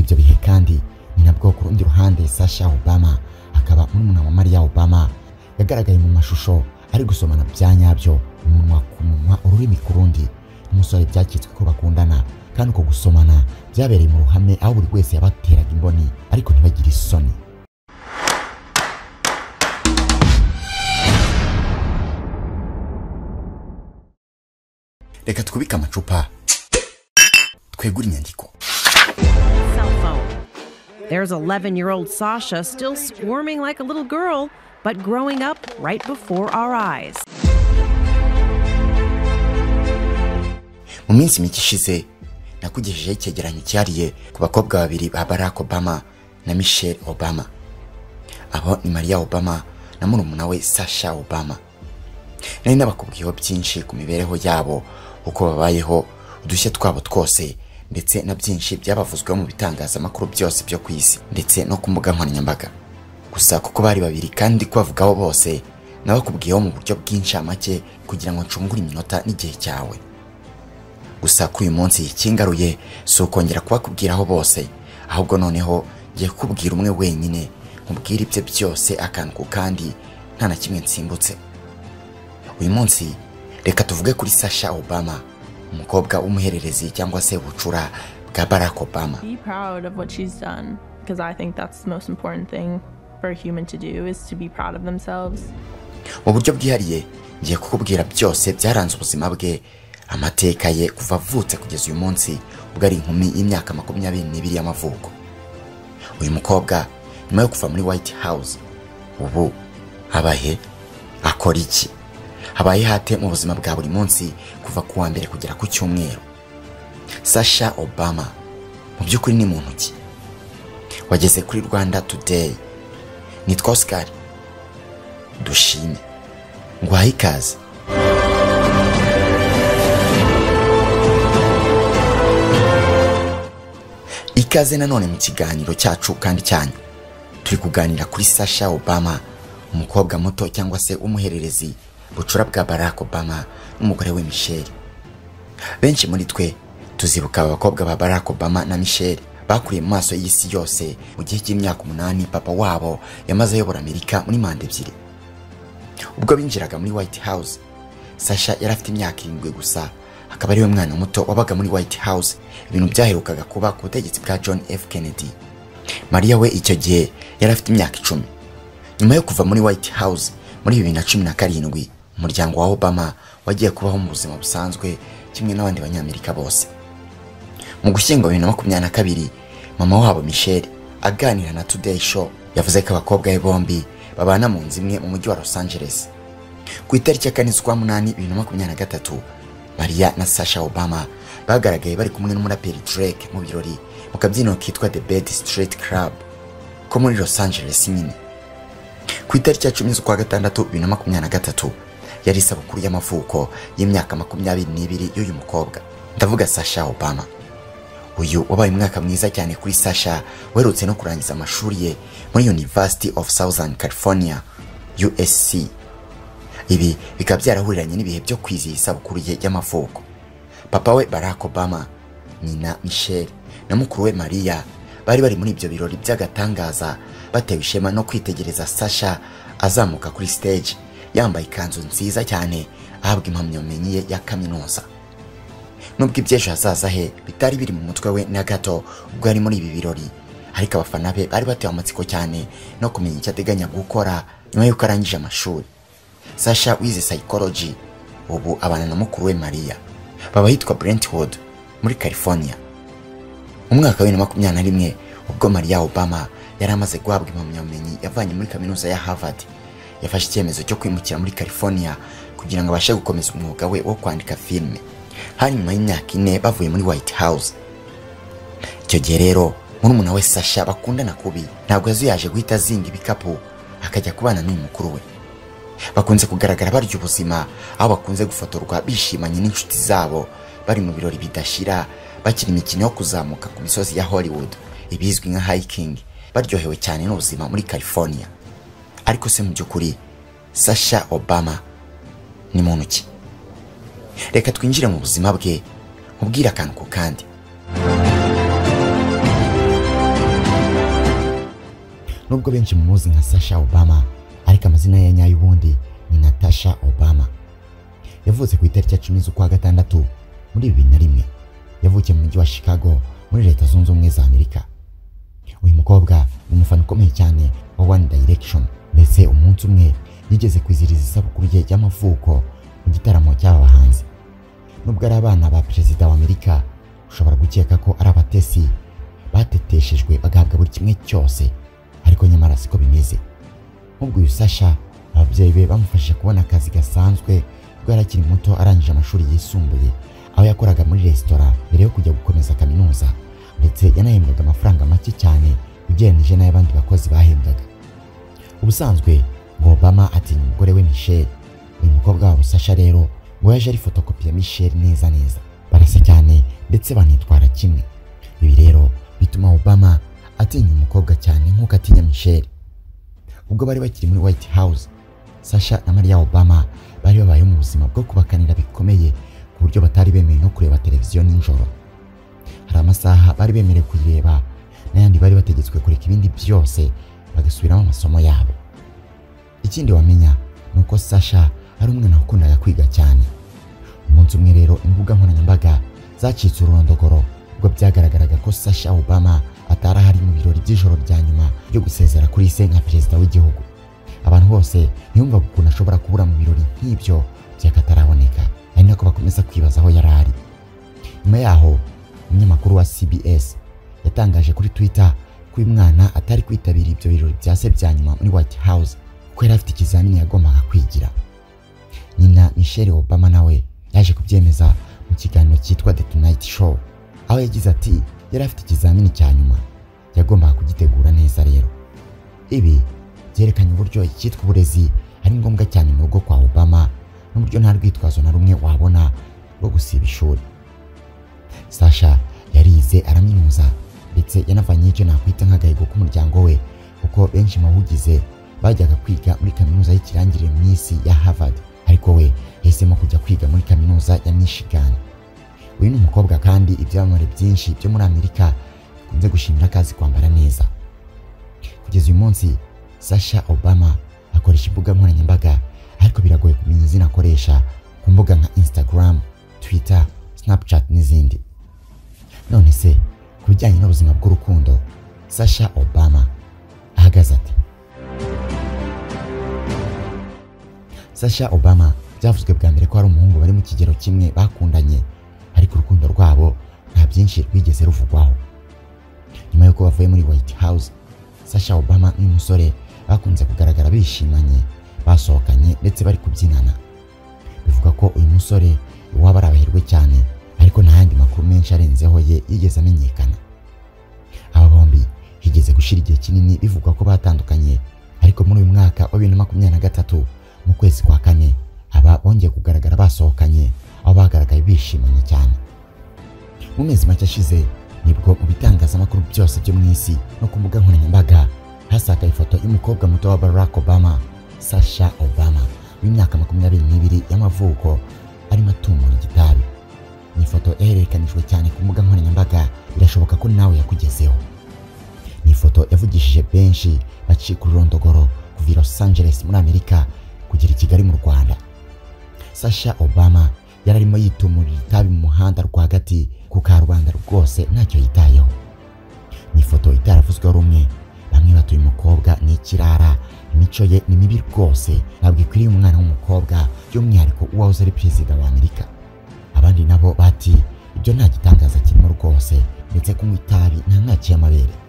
ibyo bihe kandi ni nabwo ku rundi ruhande Sasha Obama akaba murumuna wa Maria Obama yagaragaye mu mashusho ari gusomana bya nyabyo umunwa ku munwa ururimi ku rundi n'umusore byakitswe ko bakundana kandi uko gusomana byabereye mu ruhame aho buri wese yabateraga imboni ariko ntibagire isoni reka twubike amacupa twegure inyandiko cell phone. There's 11 year old Sasha still squirming like a little girl, but growing up right before our eyes. mu minsi mike ishize nakugejejeho icyegeranyo cyihariye ku bakobwa babiri ba barack obama na michelle obama abo ni maria obama na murumuna we sasha obama nari nabakubwiyeho byinshi ku mibereho yabo uko babayeho udushya twabo twose ndetse na byinshi byabavuzweho mu bitangazamakuru byose byo ku isi ndetse no ku mbuga nkoranyambaga gusa kuko bari babiri kandi kubavugaho bose nabakubwiyeho mu buryo bw'incamake kugira ngo ncungure iminota n'igihe cyawe gusa kuri uyu munsi ikingaruye si ukongera kubakubwiraho bose ahubwo noneho ngiye kukubwira umwe wenyine nkubwire ibye byose akantu ku kandi nta na kimwe nsimbutse uyu munsi reka tuvuge kuri sasha obama umukobwa w'umuhererezi cyangwa se bucura bwa barack obama Be proud of what she's done because I think that's the most important thing for a human to do is to be proud of themselves. mu buryo bwihariye ngiye kukubwira byose byaranze ubuzima bwe amateka ye kuva avutse kugeza uyu munsi ubwo ari inkumi y'imyaka makumyabiri n'ibiri y'amavuko uyu mukobwa nyuma yo kuva muri white house ubu abahe akora iki habaye hate mu buzima bwa buri munsi kuva ku wa mbere kugera ku cyumweru sasha obama mu by'ukuri ni muntu ki wageze kuri rwanda today nitwa oscar dushime nguhaye ikaze ikaze nanone mu kiganiro cyacu kandi cyanyu turi kuganira kuri sasha obama umukobwa muto cyangwa se umuhererezi bucura bwa barack obama n'umugore we michelle benshi muri twe tuzibuka aba bakobwa ba barack obama na michelle bakuriye mu maso y'isi yose mu gihe cy'imyaka umunani papa wabo yamaze ayobora amerika muri manda ebyiri ubwo binjiraga muri white house sasha yari afite imyaka irindwi gusa akaba ariwe mwana muto wabaga muri white house ibintu byaherukaga kuba ku butegetsi bwa john f kennedy mariya we icyo gihe yari afite imyaka icumi nyuma yo kuva muri white house muri bibiri na cumi na karindwi umuryango wa obama wagiye kubaho mu buzima busanzwe kimwe n'abandi banyamerika bose mu gushyingo bibiri na makumyabiri na kabiri mama wabo michelle aganira na today show yavuze ko abakobwa be bombi babana mu nzu imwe mu mujyi wa los angeles ku itariki ya kane z'ukwa munani bibiri na makumyabiri na gatatu mariya na sasha obama bagaragaye bari kumwe n'umuraperi drake mu birori mu kabyiniro kitwa the bed street club ko muri los angeles nyine ku itariki ya cumi z'ukwa gatandatu bibiri na makumyabiri na gatatu yari isabukuru y'amavuko y'imyaka makumyabiri n'ibiri y'uyu mukobwa ndavuga sasha obama uyu wabaye umwaka mwiza cyane kuri sasha werutse no kurangiza amashuri ye muri university of southern california usc ibi bikaba byarahuriranye n'ibihe byo kwizihiza isabukuru ye y'amavuko papa we barack obama nyina michelle na mukuru we maria bari bari muri ibyo birori by'agatangaza batewe ishema no kwitegereza sasha azamuka kuri stage yambaye ikanzu nziza cyane ahabwa impamyabumenyi ye ya kaminuza nubwo iby'ejo hazaza he bitari biri mu mutwe we na gato ubwo yari muri ibi birori ariko abafana be bari batewe amatsiko cyane no kumenya icyo ateganya gukora nyuma y'uko arangije amashuri sasha wize psychology ubu abana na mukuru we maria baba hitwa brentwood muri california mu mwaka wa bibiri na makumyabiri na rimwe ubwo maria obama yari amaze guhabwa impamyabumenyi yavanye muri kaminuza ya harvard yafashe icyemezo cyo kwimukira muri california kugira ngo abashe gukomeza umwuga we wo kwandika filime hari nyuma y'imyaka ine bavuye muri white house icyo gihe rero murumuna we sasha bakundana kubi ntabwo yazuyaje guhita azinga ibikapu akajya kubana n'uyu mukuru we bakunze kugaragara barya ubuzima aho bakunze gufotorwa bishimanye n'inshuti zabo bari mu birori bidashira bakina imikino yo kuzamuka ku misozi ya hollywood ibizwi nka hiking baryohewe cyane n'ubuzima muri california ariko se mu by'ukuri sasha obama ni muntu ki reka twinjire mu buzima bwe nkubwire akantu ku kandi nubwo benshi muzi nka sasha obama ariko amazina ye nyayo ubundi ni natasha obama yavutse ku itariki ya cumi z'ukwa gatandatu muri bibiri na rimwe yavukiye mu mujyi wa chicago muri leta zunze ubumwe za amerika uyu mukobwa ni umufana ukomeye cyane wa one direction ndetse umunsi umwe yigeze kwizihiriza isabukuru ye y'amavuko mu gitaramo cy'aba bahanzi nubwo ari abana ba perezida wa amerika ushobora gukeka ko ari abatesi bateteshejwe bagahabwa buri kimwe cyose ariko nyamara siko bimeze nk'ubwo uyu sasha ababyeyi be bamufashije kubona akazi gasanzwe ubwo yari akiri muto arangije amashuri yisumbuye aho yakoraga muri resitora mbere yo kujya gukomeza kaminuza ndetse yanahembwaga amafaranga make cyane ugereranyije n'ay'abandi bakozi bahembwaga ubusanzwe ngo obama atinya umugore we michelle uyu mukobwa wabo sasha rero ngo yaje ari fotokopi ya michelle neza neza barasa cyane ndetse banitwara kimwe ibi rero bituma obama atinya umukobwa cyane nk'uko atinya michelle ubwo bari bakiri muri white house sasha na maria obama bari babayeho mu buzima bwo kubakanira bikomeye ku buryo batari bemeye no kureba televiziyo nijoro hari amasaha bari bemerewe kuyireba n'ayandi bari bategetswe kureka ibindi byose bagasubiramo amasomo yabo ikindi wamenya ni uko sasha ari umwana wakundaga kwiga cyane umunsi umwe rero imbuga nkoranyambaga zacitse ururondogoro ubwo byagaragaraga ko sasha obama atari ahari mu birori by'ijoro rya nyuma ryo gusezera kuri se nka perezida w'igihugu abantu bose ntiyumvaga ukuntu ashobora kubura mu birori nk'ibyo by'akataraboneka ari nako bakomeza kwibaza aho yari ari nyuma yaho umunyamakuru wa cbs yatangaje kuri twitter ko uyu mwana atari kwitabira ibyo birori bya se bya nyuma muri white house kuko yari afite ikizamini yagombaga kwigira nyina michelle obama nawe yaje kubyemeza mu kiganiro cyitwa the tonight show aho yagize ati yari afite ikizamini cya nyuma yagombaga kugitegura neza rero ibi byerekanye uburyo icyitwa uburezi ari ngombwa cyane mu rugo kwa obama n'uburyo nta rwitwazo na rumwe wabona rwo gusiba ishuri sasha yarize araminuza ndetse yanavanye icyo nakwita nk'agahigo k'umuryango we kuko benshi mu bawugize bajyaga kwiga muri kaminuza y'ikirangirire mu isi ya harvard ariko we yahisemo kujya kwiga muri kaminuza ya michigan uyu ni umukobwa kandi ibyamamare byinshi byo muri amerika bikunze gushimira ko azi kwambara neza kugeza uyu munsi sasha obama akoresha imbuga nkoranyambaga ariko biragoye kumenya izina akoresha ku mbuga nka instagram twitter snapchat n'izindi none se ku bijyanye n'ubuzima bw'urukundo sasha obama ahagaze ati sasha obama byavuzwe bwa mbere ko hari umuhungu bari mu kigero kimwe bakundanye ariko urukundo rwabo nta byinshi rwigeze ruvugwaho nyuma y'uko bavuye muri white house sasha obama n'uyu musore bakunze kugaragara bishimanye basohokanye ndetse bari kubyinana bivuga ko uyu musore iwabo ari abaherwe cyane ariko nta yandi makuru menshi arenzeho ye yigeze amenyekana aba bombi higeze gushira igihe kinini bivugwa ko batandukanye ariko muri uyu mwaka wa bibiri na makumyabiri na gatatu mu kwezi kwa kane aba bongeye kugaragara basohokanye aho bagaragaye bishimanye cyane mu mezi make ashize nibwo mu bitangazamakuru byose byo mu isi no ku mbuga nkoranyambaga hasakaye ifoto y'umukobwa muto wa barack obama sasha obama w'imyaka makumyabiri n'ibiri y'amavuko arimo atumura igitabi ni ifoto yahererekanijwe cyane ku mbuga nkoranyambaga birashoboka ko nawe yakugezeho ni ifoto yavugishije benshi bacika ururondogoro kuva i los angeles muri amerika kugera i kigali mu rwanda sasha obama yari arimo yitumurira itabi mu muhanda rwagati ku karubanda rwose ntacyo yitayeho ni ifoto itaravuzweho rumwe bamwe batuye umukobwa ni ikirara imico ye ni mibi rwose ntabwo ikwiriye umwana w'umukobwa by'umwihariko uwahoze ari perezida wa amerika abandi nabo bati ibyo nta gitangaza kirimo rwose ndetse kunywa itabi nta mwaki y'amabere